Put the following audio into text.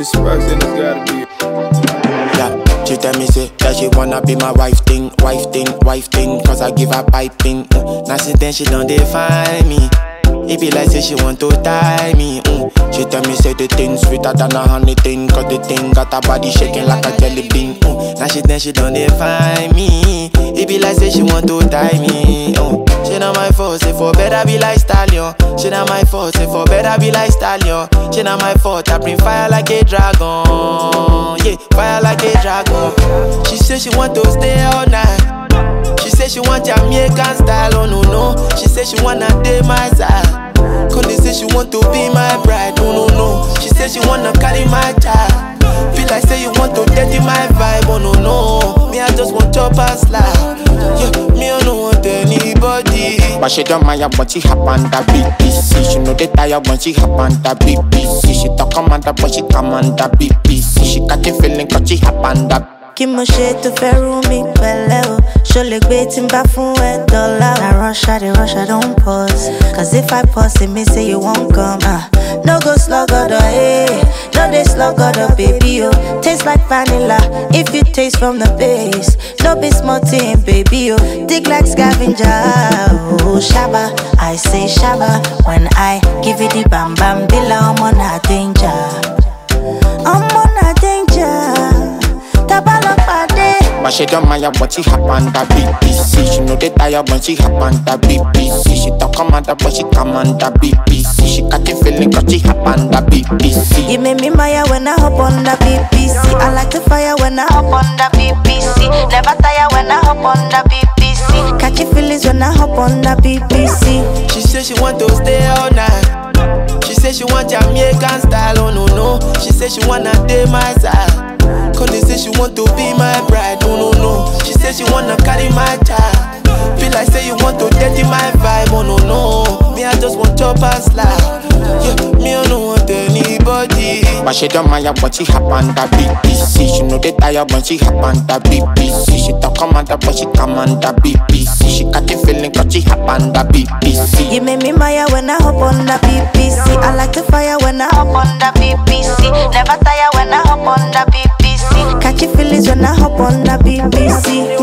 the sparks, then it's gotta be. Yeah, she tell me say that she wanna be my wife thing, wife thing, wife thing, cause I give her piping. Mm. Now since then she don't define me. It be like say she want to tie me. Mm. She tell me say the thing sweeter than a honey thing, cause the thing got her body shaking like a jelly bean. Mm. Now she then she don't define me. It be like say she want to tie me. Mm. She not my fault, say for better be like stallion. She not my fault, say for better be like stallion. She not my fault, I bring fire like a dragon. Yeah, fire like a dragon. She say she want to stay all night. She say she want Jamaican style, oh no no. She say she wanna date my side. Connie say she want to be my bride, oh no no. She say she wanna carry my child. Feel like say you want to dirty my vibe, oh no no. Me I just want chop and slide. Yeah, me I don't want anybody. But she don't mind when she hop on the BBC. She know they tired when she hop on the BBC. She talk commander but she command the BBC. She got the feeling cause she hop on the kí mo ṣe tó fẹ́ rú mi pẹ̀lẹ́ o ṣó lè gbé tí n bá fún ẹ dọ́là o. na rush i dey rush i don pause cause if i pause e mean say you wan come. ah no go slug ọdọ eh no dey slug ọdọ baby o taste like vanilla if you taste from the base no be small thing baby o dig like scavenger o ṣaba i say ṣaba when i give you the bam bam bila ọmọ na danger ọmọ na danger. Tabalopade. But she don't mind when she hop on the BBC. She know they tired when she hop on the BBC. She talk commander but she command the BBC. She got the feeling cause she hop on the BBC. You make me maya when I hop on the BBC. I like the fire when I hop on the BBC. Never tire when I hop on the BBC. Catchy feelings when I hop on the BBC. She say she want to stay all night. She say she want Jamaican style, oh no no. She say she wanna date my side. Connie say she want to be my bride, oh no no. She say she wanna carry my child. Feel like say you want to dirty my vibe, oh no no. Me I just want chop and slide. Yeah, me I don't want anybody. But she don't mind when she hop on the BBC. She know they tired when she hop on the BBC. She talk commander but she command the BBC. She got the feeling cause she hop on the BBC. You make me maya when I hop on the BBC. I like the fire when I hop on the BBC. Never tire when I hop on the BBC. Catchy feelings when I hop on the BBC.